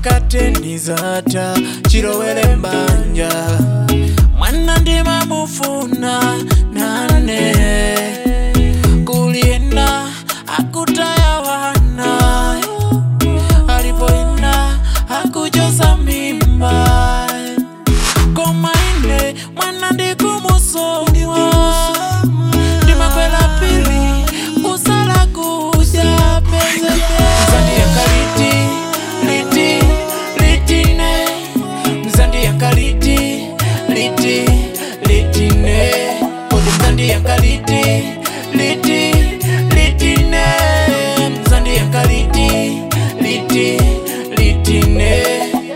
makatenizata chilowere mbanja mwana ndimamufuna nane kulienda akutaya wana alipoenda akujosa mimba koma ine mwana ndikumusomwa ndimakwela pili kusala kuja pezete mzandi yakaliti liti litine mzandi yakaliti liti litine kodi mzandi yakaliti liti litine mzandi yakaliti liti litine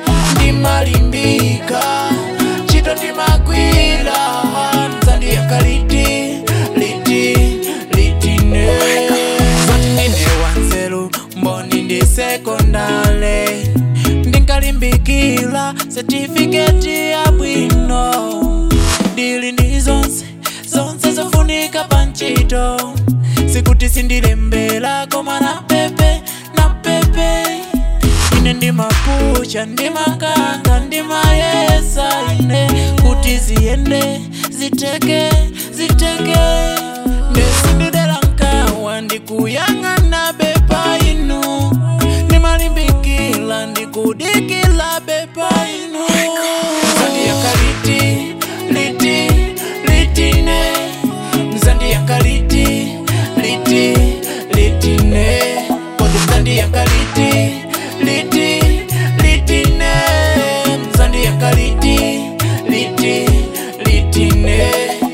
ndimalimbika chito ndimagwira mzandi yakaliti liti litine zoti ndine wanzeru mboni ndi sekondale ndinkalimbikira setifiketi ya bwino ndili ndi zonse zonse zofunika pa ntchito sikuti sindilembera koma na pepe na pepe ine ndimapucha ndimakanga ndimayesa ine kuti ziyende ziteke ziteke ndesindidera nkawa ndikuyang'ana bepa inu ndimalimbikila ndikudikila bepa inu mzandi yakaliti liti litine mzandi yakaliti liti litine kodi mzandi yakaliti liti litine mzandi yakaliti liti litine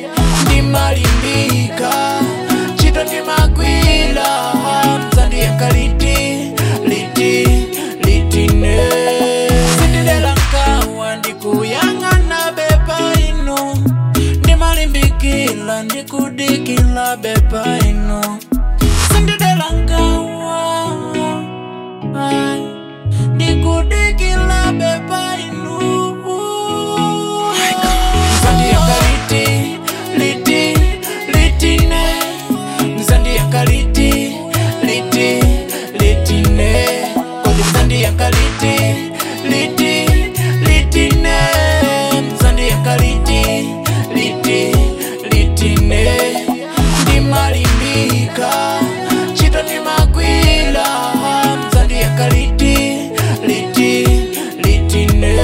ndimalimbika chito ndimagwira mzandi yakaliti liti litine sindidela nkawa ndikuyang'ana bepa inu ndimalimbikila ndikudikila bepa inu sindidela nkawa ai, ndikudikila bepa inu mzandi yakaliti liti litine mzandi yakaliti liti litine kodi mzandi yakaliti liti litine mzandi yakaliti liti litine ndimalimbika chito ndimagwira mzandi yakaliti liti litine